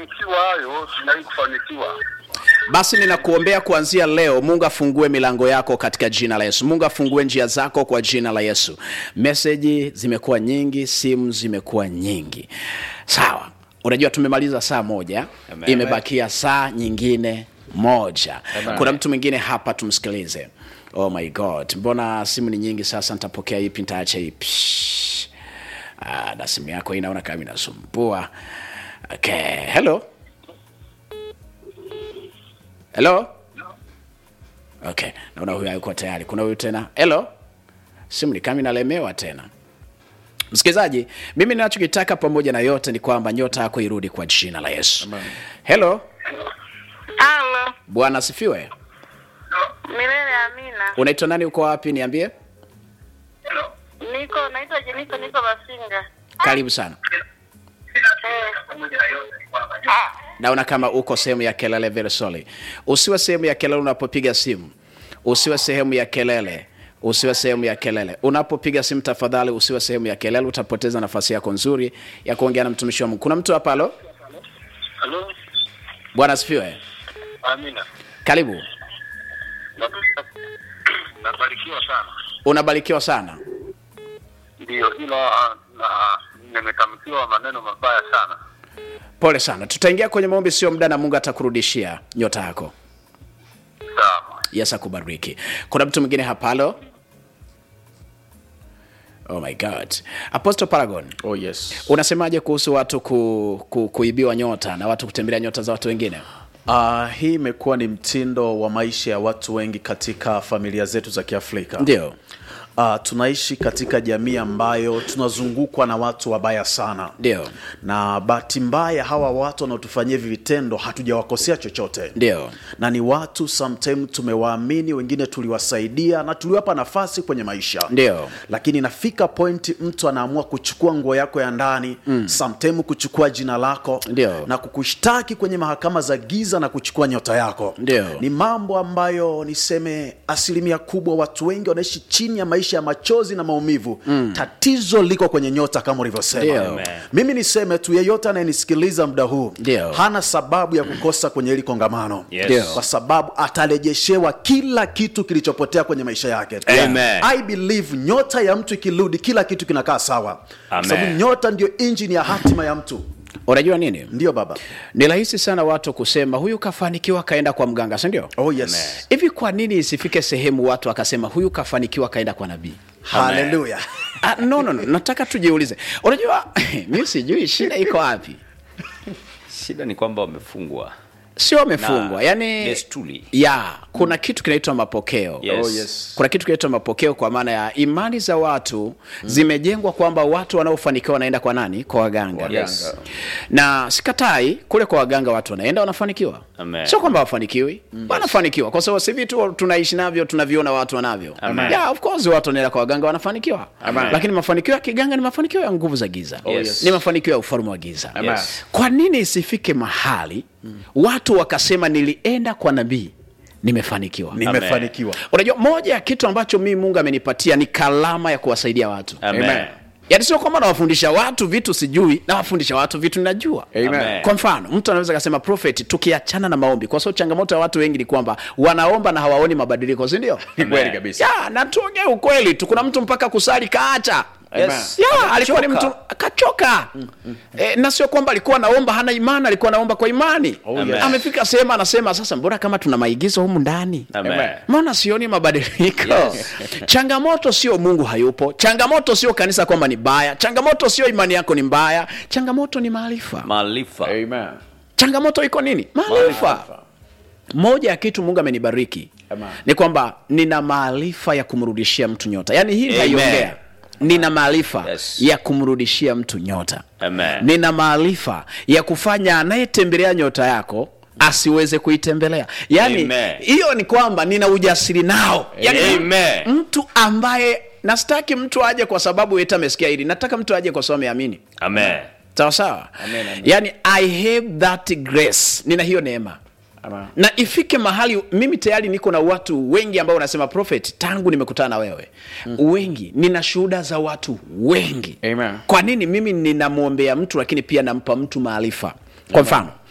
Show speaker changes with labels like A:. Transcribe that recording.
A: kufanikiwa hayo, sijawahi kufanikiwa.
B: basi ninakuombea kuanzia leo mungu afungue milango yako katika jina la yesu mungu afungue njia zako kwa jina la yesu meseji zimekuwa nyingi simu zimekuwa nyingi sawa unajua tumemaliza saa moja
C: Amen.
B: imebakia saa nyingine moja kuna mtu mwingine hapa tumsikilize oh my god mbona simu ni nyingi sasa nitapokea ipi nitaacha ipi ah, na simu yako hii naona kama inasumbua okay hello hello okay naona huyu hayuko tayari kuna huyu tena hello simu ni kama inalemewa tena msikilizaji mimi ninachokitaka pamoja na yote ni kwamba nyota yako irudi kwa jina la yesu hello
D: Halo,
B: bwana asifiwe
D: milele amina.
B: unaitwa nani uko wapi niambie
D: Niko naitwa Jennifer, niko Masinga.
B: karibu sana
D: Eh,
B: naona kama uko sehemu ya kelele very sorry usiwe sehemu ya kelele unapopiga simu usiwe sehemu ya kelele usiwe sehemu ya kelele unapopiga simu tafadhali usiwe sehemu ya kelele utapoteza nafasi yako nzuri ya kuongea na mtumishi wa mungu kuna mtu hapa halo
A: Halo,
B: bwana asifiwe
A: Amina,
B: karibu
A: Napenda- nabarikiwa sana.
B: unabarikiwa sana
A: Ndio, ila ah, na nimetamkiwa maneno mabaya sana.
B: pole sana tutaingia kwenye maombi sio muda na mungu atakurudishia nyota yako
A: Sawa.
B: yes akubariki kuna mtu mwingine hapa halo oh my god apostle paragon
E: Oh yes.
B: unasemaje kuhusu watu ku, ku, kuibiwa nyota na watu kutembelea nyota za watu wengine
E: Uh, hii imekuwa ni mtindo wa maisha ya watu wengi katika familia zetu za Kiafrika.
B: ndio
E: Uh, tunaishi katika jamii ambayo tunazungukwa na watu wabaya sana.
B: ndio
E: Na bahati mbaya hawa watu wanaotufanyia hivi vitendo hatujawakosea chochote.
B: ndio
E: Na ni watu sometime tumewaamini, wengine tuliwasaidia na tuliwapa nafasi kwenye maisha.
B: Ndio.
E: Lakini inafika pointi mtu anaamua kuchukua nguo yako ya ndani, mm. sometime kuchukua jina lako
B: Ndio.
E: na kukushtaki kwenye mahakama za giza na kuchukua nyota yako.
B: Ndio.
E: Ni mambo ambayo niseme asilimia kubwa watu wengi wanaishi chini ya maisha ya machozi na maumivu. Mm. Tatizo liko kwenye nyota kama ulivyosema.
B: Ndio.
C: Amen.
E: Mimi niseme tu yeyote anayenisikiliza muda huu
B: Ndio.
E: hana sababu ya kukosa kwenye hili kongamano
C: Yes.
B: Ndio.
E: kwa sababu atarejeshewa kila kitu kilichopotea kwenye maisha yake.
C: Amen.
E: I believe nyota ya mtu ikirudi, kila kitu kinakaa sawa, kwa
C: Amen.
E: sababu nyota ndio injini ya hatima ya mtu.
B: unajua nini
E: Ndio baba.
B: ni rahisi sana watu kusema huyu kafanikiwa kaenda kwa mganga si ndio
E: Oh yes.
B: hivi kwa nini isifike sehemu watu akasema huyu kafanikiwa kaenda kwa nabii
E: Haleluya.
B: Ah, no, no, no. nataka tujiulize unajua mi sijui shida iko wapi
C: shida ni kwamba wamefungwa
B: sio wamefungwa
C: Na
B: yani
C: desturi.
B: ya kuna kitu kinaitwa mapokeo
C: Yes.
E: Oh, yes.
B: kuna kitu kinaitwa mapokeo kwa maana ya imani za watu zimejengwa kwamba watu wanaofanikiwa wanaenda kwa nani kwa waganga
C: Yes.
B: na sikatai kule kwa waganga watu wanaenda wanafanikiwa
C: Amen.
B: sio kwamba wafanikiwi wanafanikiwa kwa sababu si vitu tunaishi navyo tunaviona watu wanavyo
C: Amen.
B: yeah, of course watu wanaenda kwa waganga wanafanikiwa
C: Amen.
B: lakini mafanikio ya kiganga ni mafanikio ya nguvu za giza
C: yes.
B: ni mafanikio ya ufalme wa giza
C: Yes.
B: kwa nini isifike mahali watu wakasema nilienda kwa nabii nimefanikiwa
E: Nimefanikiwa.
B: unajua moja ya kitu ambacho mimi mungu amenipatia ni kalama ya kuwasaidia watu
C: Amen.
B: yaani sio kwamba nawafundisha watu vitu sijui nawafundisha watu vitu ninajua
C: Amen.
B: kwa mfano mtu anaweza kasema prophet tukiachana na maombi kwa sababu changamoto ya watu wengi ni kwamba wanaomba na hawaoni mabadiliko si ndio
E: Ni kweli kabisa.
B: ya na tuongee ukweli tu kuna mtu mpaka kusali kaacha
C: Yes.
B: ya alikuwa ni mtu
C: Amechoka.
B: akachoka e, na sio kwamba alikuwa anaomba hana imani alikuwa anaomba kwa imani
C: yes.
B: amefika sehemu anasema sasa mbona kama tuna maigizo humu ndani
C: Amen.
B: mbona sioni mabadiliko
C: Yes.
B: changamoto sio mungu hayupo changamoto sio kanisa kwamba ni baya changamoto sio imani yako ni mbaya changamoto ni maarifa
C: maarifa
E: Amen.
B: changamoto iko nini maarifa moja ya kitu mungu amenibariki ni kwamba nina maarifa ya kumrudishia mtu nyota yaani hii
C: Amen.
B: naiongea nina maarifa
C: Yes.
B: ya kumrudishia mtu nyota
C: Amen.
B: nina maarifa ya kufanya anayetembelea nyota yako asiweze kuitembelea yaani
C: Amen.
B: hiyo ni kwamba nina ujasiri nao yaani
C: Amen.
B: mtu ambaye nastaki mtu aje kwa sababu eti amesikia hili nataka mtu aje kwa sababu ameamini
C: Amen.
B: sawa sawa yaani i have that grace nina hiyo neema
E: Amen.
B: na ifike mahali mimi tayari niko na watu wengi ambao wanasema prophet tangu nimekutana na wewe mm. wengi nina shuhuda za watu wengi
E: Amen.
B: kwa nini mimi ninamwombea mtu lakini pia nampa mtu maarifa kwa mfano